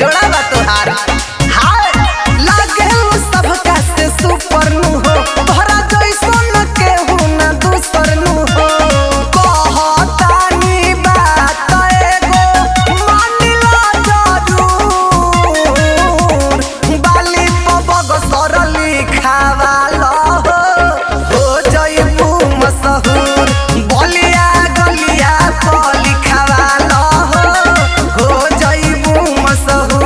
जोड़ा बा तोहार हाय लागे उ सबका से सुपर नु हो तोहरा जैसन केहू ना दूसर नु हो कहतानी बात एगो मानिला जरूर बाली पबग सरली खावाला हो हो जइबू मशहूर बलिया गलिया पली खावाला हो हो जइबू मशहूर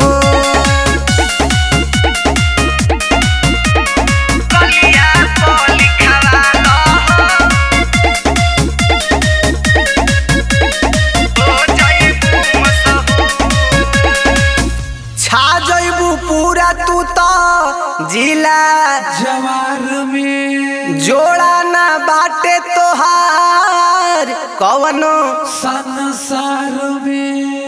गलिया पली खावाला हो हो जइबू मशहूर छा जइबू पूरा तू तो जिला जवार में जोड़ा ना बाटे तोहार कवनो संसार में